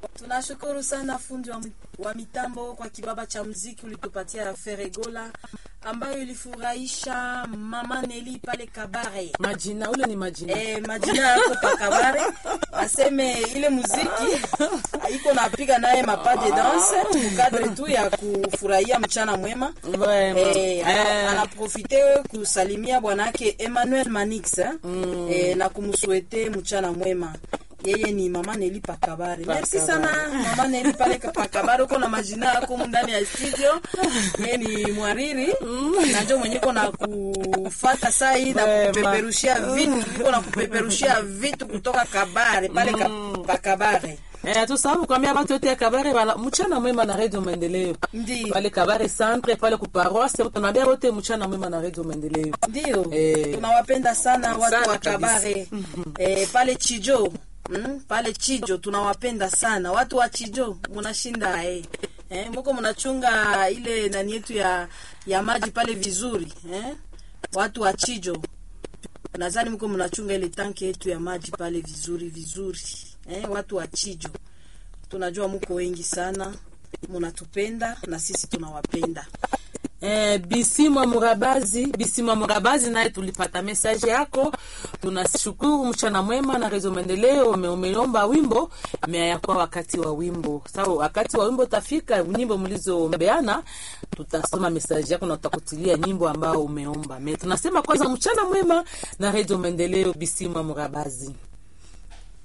Tunashukuru sana fundi wa, wa mitambo kwa kibaba cha mziki ulitupatia Feregola ambayo ilifurahisha mama Neli pale Kabare. Majina ule ni majina. Eh, majina yako pa Kabare aseme ile muziki iko napiga naye mapa de danse mukadre tu ya kufurahia mchana mwema. Vraiment. Eh, ana- anaprofite kusalimia bwanake Emmanuel Manix eh, eh, na kumswete mchana mwema. Yeye ni mama Neli Pakabare. Merci sana mama Neli pale ka- Pakabare, uko na majina yako humu ndani ya studio. Yeye ni mwariri na ndio mwenye uko na kufata saa hii na Vraiment. kupeperushia vitu, uko na kupeperushia vitu kutoka Kabare pale ka, Pakabare. Eh, tusahau kuambia watu wote ya Kabare bala mchana mwema na Radio Maendeleo. Ndio. Pale Kabare centre pale ku paroisse tunaambia wote mchana mwema na Radio Maendeleo. Ndio, Eh. tunawapenda sana watu Sana wa kabisa. Kabare eh, pale Chijo mm, pale Chijo tunawapenda sana watu wa Chijo, mnashinda eh. Eh, mko mnachunga ile nani yetu ya ya maji pale vizuri eh? Watu wa Chijo nadhani mko mnachunga ile tanki yetu ya maji pale vizuri vizuri eh? Watu wa Chijo tunajua mko wengi sana, mnatupenda na sisi tunawapenda. Eh, Bisimwa Murabazi, Bisimwa Murabazi naye tulipata message yako. Tunashukuru mchana mwema na Rezo Maendeleo ume- umeomba wimbo meayakuwa wakati wa wimbo. Sasa wakati wa wimbo tafika, nyimbo mlizoombeana tutasoma message yako na tutakutilia nyimbo ambao umeomba. Me tunasema kwanza mchana mwema na Rezo Maendeleo Bisimwa Murabazi.